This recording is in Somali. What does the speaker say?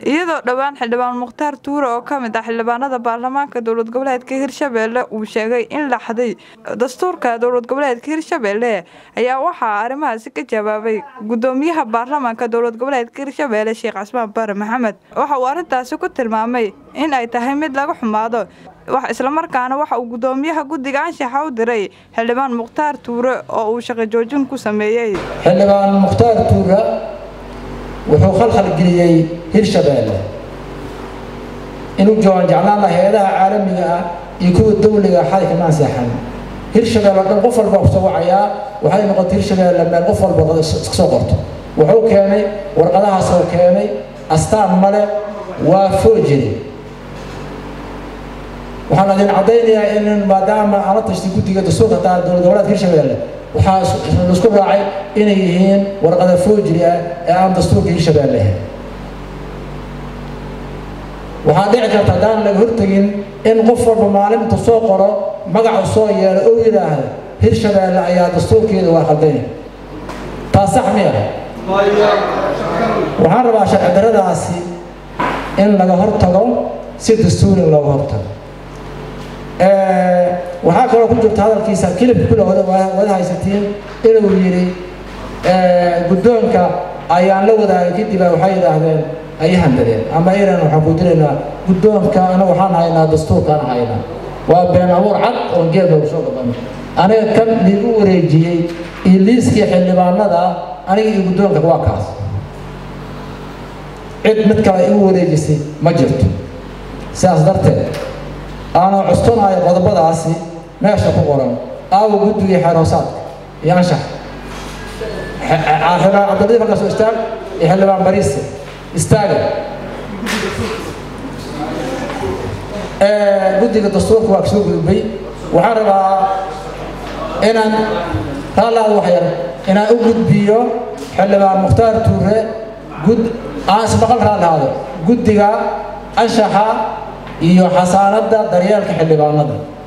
iyadoo dhowaan xildhibaan mukhtaar tuure oo ka mid ah xildhibaanada baarlamaanka dowlad goboleedka hirshabelle uu sheegay in la xaday dastuurka dowlad goboleedka hirshabelle ayaa waxaa arrimahaasi ka jawaabay gudoomiyaha baarlamaanka dowlad goboleedka hirshabelle sheekh casmaan bare maxamed waxa uu arrintaasi ku tilmaamay in ay tahay mid laga xumaado islamarkaana waxa uu gudoomiyaha guddiga anshaxa u diray xildhibaan mukhtaar tuure oo uu shaqo joojin ku sameeyey xildhibaan mukhtaar tuure wuxuu khalkhalgeliyey hirshabeelle inuu joogan jeclaan laha hay-adaha caalamiga ah iyo kuwa dawliga xali kama ansaxan hirshabelle o dhan qof walba kusoo wacayaa waxay noqotay hirshabeelle meel qof walba iska soo qorto wuxuu keenay warqadahaasoo keenay astaan male waa foojiri waxaan idin caddaynayaa in maadaama aan la tashtay guddiga dastuurka taa dowlad goboleedka hirshabeelle waxaa laisku raacay inay yihiin warqada foojiri ah ee aan dastuurka hirshabeelle ahayn waxaa dhici karta haddaan laga hortegin in qof walba maalinta soo qoro magacu soo yeelo oo yidhaahdo hirshabeelle ayaa dastuurkeeda waa khaldanya taa sax miya waxaan rabaa sharci daradaasi in laga hortago si dastuurin looga hortago waxaa kaloo ku jirta hadalkiisa kilibka kule wada haysatiin inuu yidhi guddoonka ayaan la wadaagay kadib waxay yidhaahdeen ay handadeen ama iran waxaan ku diraynaa guddoonka anaga waxaan haynaa dastuurkaan haynaa waa been abuur cad oon geel loogu soo gabanay aniga kan liigu wareejiyey iyo liiskii xildhibaanada aniga iyo guddoonka waa kaas cid mid kale igu wareejisay ma jirto sidaas darteed aanoo custunaayo qodobadaasi meesha ku qoran aawo guddigii xeerhoosaadka iyo anshax xildhibaan cabdiladiif halkaasoo istaag iyo xildhibaan bariise istaaga guddiga dastuurka waa kasoo gudubay waxaan rabaa inaan raallaada wax yar inaan u gudbiyo xildhibaan mukhtaar tuure gud aan ismaqal raallahaado guddiga anshaxa iyo xasaanadda daryeelka xildhibaanada